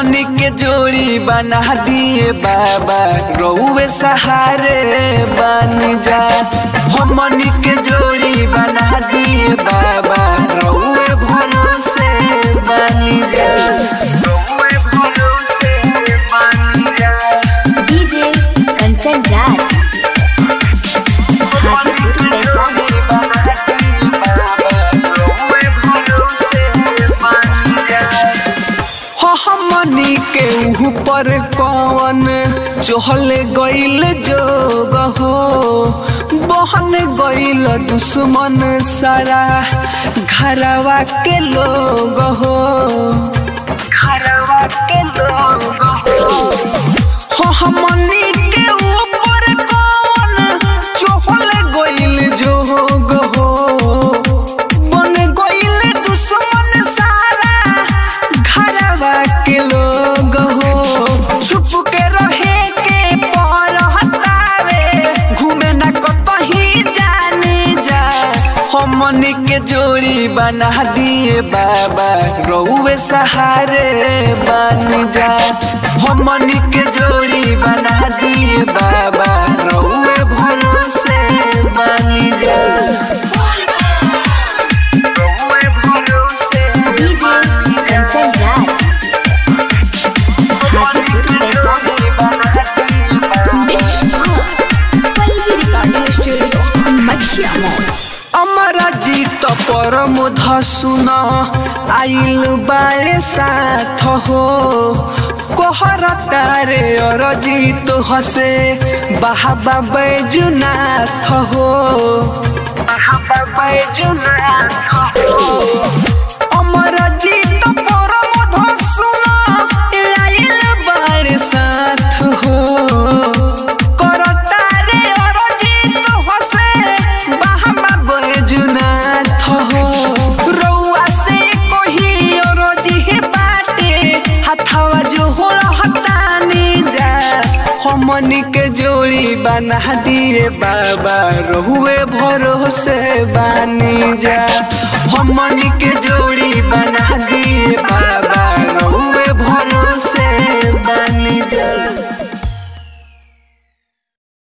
हमनी के जोड़ी बना दिए बाबा रउए सहारे बन जा हमनी के जोड़ी बना दिए बाबा रउए भरोसे बन जा रउए भरोसे बन जा डीजे कंचन राज हाजीपुर पैसा हमनी के ऊपर कौन चहल गईल जोग हो बहन गईल दुश्मन सारा घरवा के लोग हो घरवा के लोग हो हो हमनी के ऊपर कौन चहल गईल जोग हो बन गईल दुश्मन सारा घरवा के लोग हो छुप के रहे के पर हतावे घूमे न कतही जाने जा हमनी के जोड़ी बना दिए बाबा रउए सहारे बन जा हमनी के जोड़ी बना दिए बाबा रउए भरोसे बन जा रउए भरोसे डीजे कंचन राज हाजीपुर पैसा पल्लवी रिकॉर्डिंग स्टूडियो मठिया मॉल अमरा जीत परम धसुन आइल बारे साथ हो कोहर तारे और जीत हसे बाहबा बैजुनाथ हो बाहबा बैजुनाथ हो अमर जीत परम धसुन आइल बारे साथ हो करतारे अरजित हसे बाहमा बैजुनाथ हो रउआ से कोही अरजी बाटे हथवा जो हो हतानी जा हमनी के जोड़ी बना दिए बाबा रहुए भरोसे बानी जा हमनी के जोड़ी बना दिए बाबा